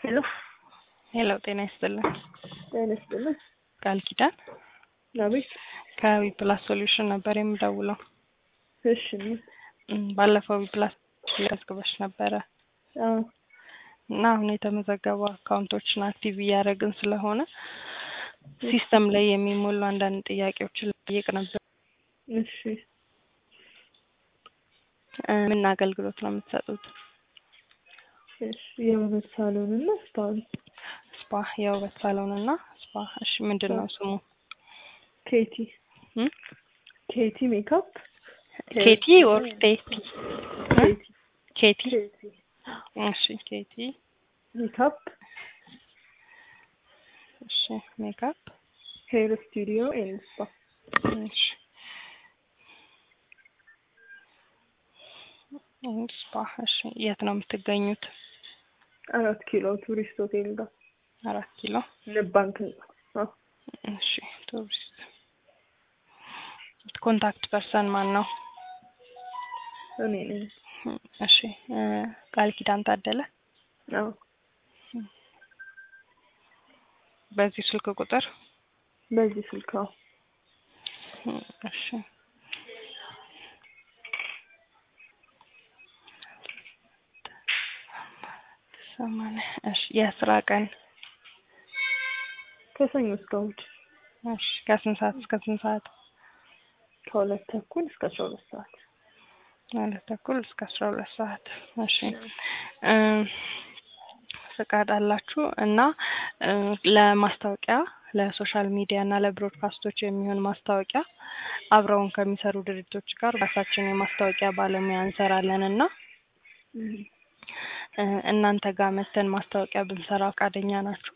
ሄሎ ሄሎ ጤና ይስጥልን። ጤና ይስጥልን። ቃል ኪዳን አቤት። ከዊፕላስ ሶሉሽን ነበር የምደውለው። እሺ እም፣ ባለፈው ዊፕላስ ያስገባሽ ነበረ አዎ እና አሁን የተመዘገቡ አካውንቶችን አክቲቭ እያደረግን ስለሆነ ሲስተም ላይ የሚሞሉ አንዳንድ ጥያቄዎችን ልጠይቅ ነበር። እሺ እ፣ ምን አገልግሎት ነው የምትሰጡት? እሺ የውበት ሳሎን እና ስፓን ስፓ፣ የውበት ሳሎን እና ስፓ። እሺ ምንድን ነው ስሙ? ኬቲ እም? ኬቲ ሜካፕ ኬቲ ኦር ቴቲ? ኬቲ ኬቲ። ኬቲ እሺ ኬቲ። ሜካፕ እሺ ሜካፕ። ሄር ስቱዲዮ ኤንድ ስፓ እሺ ኤንድ ስፓ። እሺ የት ነው የምትገኙት? አራት ኪሎ ቱሪስት ሆቴል ጋር አራት ኪሎ። ንብ ባንክ ህንጻ አዎ እሺ ቱሪስት። ኮንታክት ፐርሰን ማን ነው? እኔ ነኝ እሺ እ፣ ቃል ኪዳን ታደለ። አዎ በዚህ ስልክ ቁጥር በዚህ ስልክ አዎ እሺ ሰማንያ እሺ የስራ ቀን ከሰኞ እስከ እሑድ እሺ ከስንት ሰዓት እስከ ስንት ሰዓት? ከሁለት ተኩል እስከ አስራ ሁለት ሰዓት ሁለት ተኩል እስከ አስራ ሁለት ሰዓት እሺ እ፣ ፍቃድ አላችሁ እና እ፣ ለማስታወቂያ ለሶሻል ሚዲያ እና ለብሮድካስቶች የሚሆን ማስታወቂያ አብረውን ከሚሰሩ ድርጅቶች ጋር ራሳችን የማስታወቂያ ባለሙያ እንሰራለን እና እም። እ፣ እናንተ ጋር መተን ማስታወቂያ ብንሰራ ፈቃደኛ ናችሁ?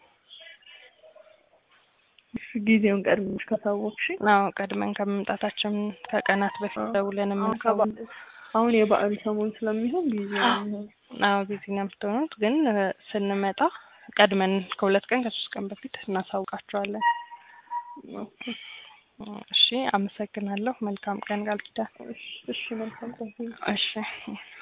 እሺ ጊዜውን ቀድመሽ ካሳወቅሽኝ አዎ ቀድመን ከመምጣታችን ከቀናት በፊት ደውለን አሁን የምንሳው ከበዓል- አሁን የበዓል ሰሞን ስለሚሆን ጊዜ ነው የሚሆነው። አዎ ቢዚ ነው የምትሆኑት፣ ግን እ፣ ስንመጣ ቀድመን ከሁለት ቀን ከሶስት ቀን በፊት እናሳውቃቸዋለን። ኦኬ። እሺ አመሰግናለሁ። መልካም ቀን ቃል ኪዳን። እሺ እሺ መልካም ቀን። እሺ